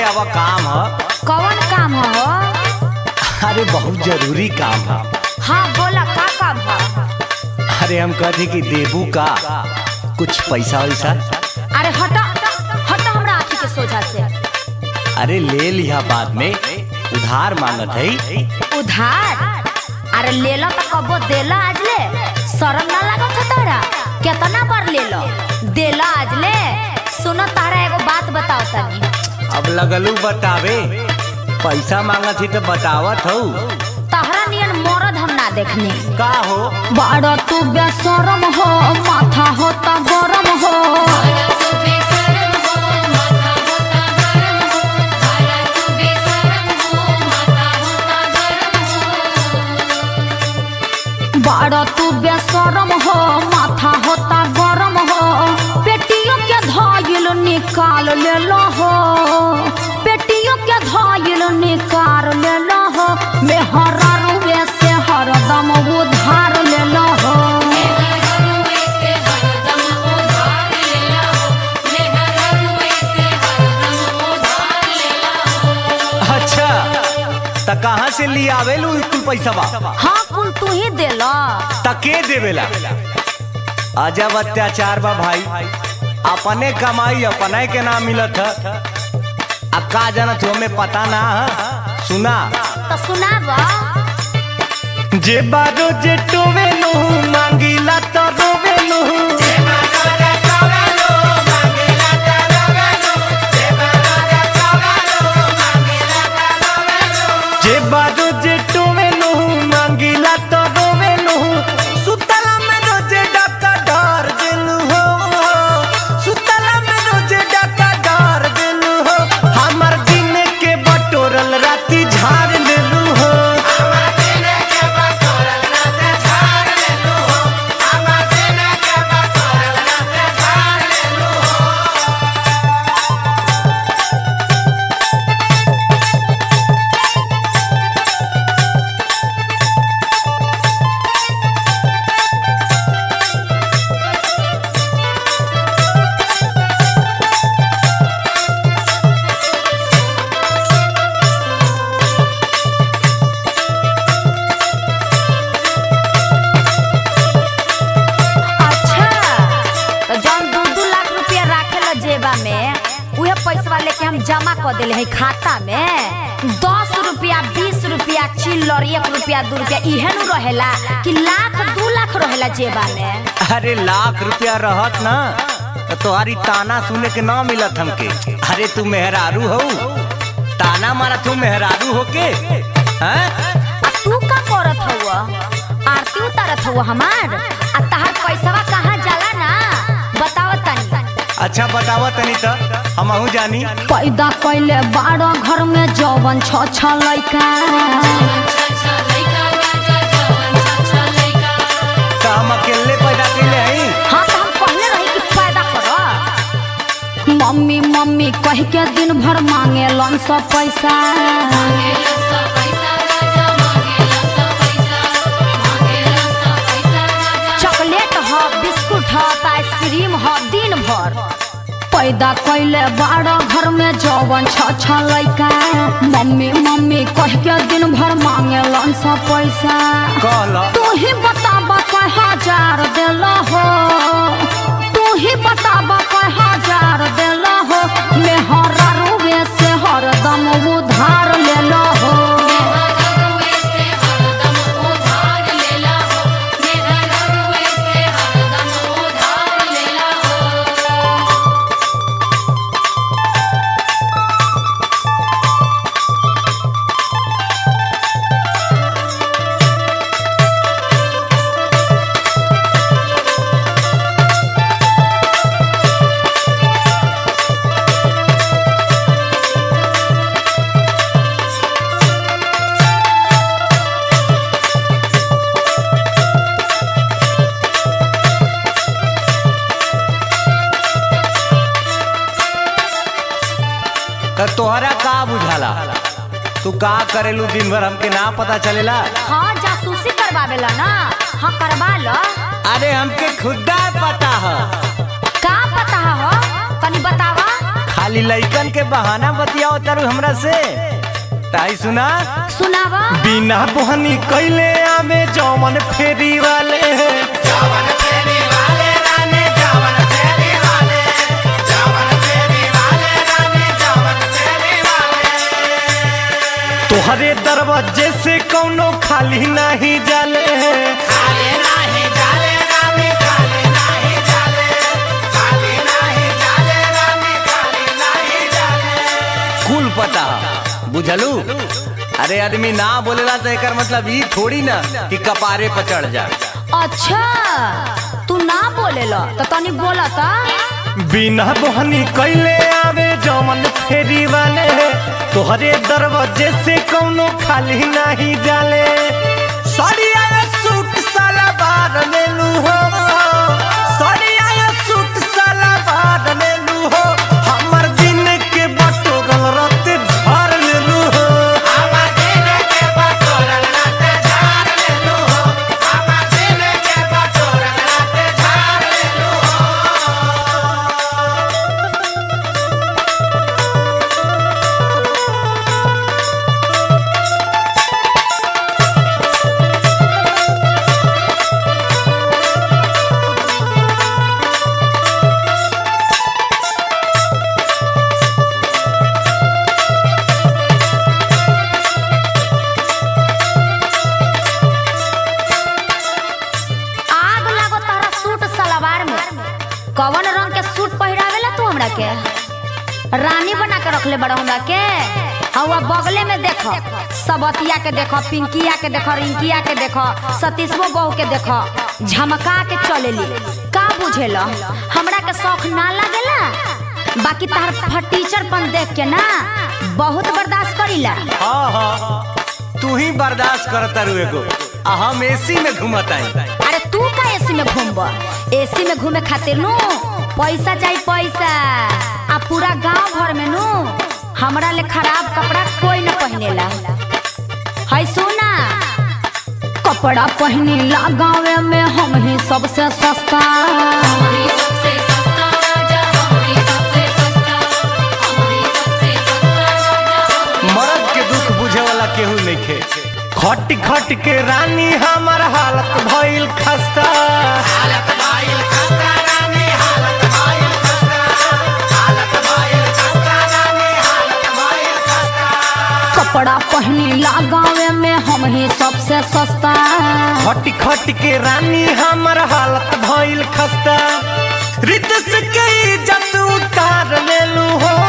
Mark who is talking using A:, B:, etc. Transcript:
A: आवा काम ह
B: कौन काम हो
A: अरे बहुत जरूरी काम है
B: हाँ बोला का काम हो
A: अरे हम कहते कि देबू का कुछ पैसा वैसा
B: अरे हटा हटा हमरा आँखी के सोझा से
A: अरे ले लिया बाद में उधार मांगत है
B: उधार अरे ले लो तो कबो देला आज ले शरम ना लागत है तारा कितना बार ले लो देला आज ले सुनो तारा एगो बात बताओ तनी
A: अब लगलू बतावे पैसा मांगत ही तो बतावत हो
B: तहरा नियन मरद हम ना देखने
A: का हो
B: बड़ा तू बेशरम हो माथा होता गरम हो बड़ा तू बेशरम हो माथा होता गरम हो पेटियों के धाइल निकाल ले लो हो पेटियों के धाइल निकाल ले लो हो मेहरा रुए से हरदम उधार ले लो हो
A: अच्छा त कहाँ से लिया आवेलू कुल पैसा बा
B: हाँ कुल तू ही दे लो
A: तके देवेला अजब अत्याचार बा भाई अपने कमाई अपने के ना मिलत है आ का जानत हो हमें पता ना है सुना
B: तो सुनाब
A: जे बारो जे टोवेलू मांगीला तो रोवेलू जे बारो जे टोवेलू मांगीला तो रोवेलू सुतला में रोजे डाका डर देलू हो सुतला में रोजे डाका डर देलू हो हमर दिन के बटोरल राती झाड़ लेलू हो
B: अच्छा तो जौन दू दू लाख रुपया राखे ला जेबा में उहे पैसा लेके हम जमा कर दिले है खाता में दस रुपया बीस रुपया चिल्लर एक रुपया दू रुपया इहे नु रहेला कि लाख दू लाख रहेला जेबा में
A: अरे लाख रुपया रहत ना तो तुम्हारी ताना सुने के ना मिलत हमके अरे तू मेहरारू हो ताना मारा तू मेहरारू हो के हैं?
B: आ तू का करत हउआ आरती उतारत हउआ हमार आ तहार पैसावा कहाँ जाला ना बताव तनी
A: अच्छा बतावा तनी तो हम जानी
B: पैदा कैले बारह घर में जवन छ छ लैका
A: तो हम अकेले पैदा कैले हई
B: हाँ तो हम कहले रही कि पैदा कर मम्मी मम्मी कह के दिन भर मांगे लन सब पैसा चॉकलेट ह बिस्कुट ह त आइसक्रीम ह दिन भर पैदा कैले बारह घर में जवन छ छ लैका मम्मी मम्मी कह के दिन भर मांगे लन सब पैसा
A: कहला
B: तू ही बताब कै हजार दिल हो तू ही बताब कै हजार दिल हो मेहरा रुए से हरदम उधार ले लो हो
A: तो तोहरा का बुझाला तू का करेलू दिन भर हमके ना पता चलेला
B: हाँ जासूसी करवावेला ना हाँ करवा लो
A: अरे हमके खुदा पता है
B: का पता हो तनी बतावा
A: खाली लइकन के बहाना बतियाओ तारू हमरा से ताई सुना
B: सुनावा
A: बिना बहनी कैले आमे जौवन फेरी वाले तोहरे दरवाजे से कौनो खाली नहीं जाले कुल पता बुझलू अरे आदमी ना बोलेला तो एकर मतलब ई थोड़ी ना कि कपारे पर चढ़ जा
B: अच्छा तू ना बोलेला तो तनी बोला ता
A: बिना बहनी कैले आवे जौवन फेरी वाले तोहरे दरवाजे से कौनो खाली नहीं जाले सड़िया सूट साला बार लेलू हो सड़िया सूट साला बार लेलू हो हमर दिन के बटोरल रत झाड़ लेलू हो
B: आग लागो तारा सूट सलवार में कवन रंग के सूट पहिरावेला तू हमरा के रानी बना के रखले बड़ा हमरा के हवा बगले में देखो सबतिया के देखो पिंकिया के देखो रिंकिया के देखो सतीशवो बहू के देखो झमका के चलेली का बुझेला हमरा के शौक ना लागेला बाकी तार फटीचरपन देख के ना बहुत बर्दाश्त करीला
A: हाँ हाँ तू ही बर्दाश्त करता रू एगो आ हम एसी में घूमत आई
B: अरे तू का एसी में घूमब एसी में घूमे खातिर नु पैसा चाहिए पैसा आ पूरा गांव भर में नु हमरा ले खराब कपड़ा कोई न पहिनेला है सुना कपड़ा पहिनेला गाँव में हम ही सबसे सस्ता
A: मर्द के दुख बुझे वाला केहू नइखे खट खट के रानी हमर हालत भइल खस्ता
B: कपड़ा पहिनेला गाँव में हम ही सबसे सस्ता
A: खट खट के रानी हमर हालत भइल खस्ता रित से के इज्जत उतार लेलू हो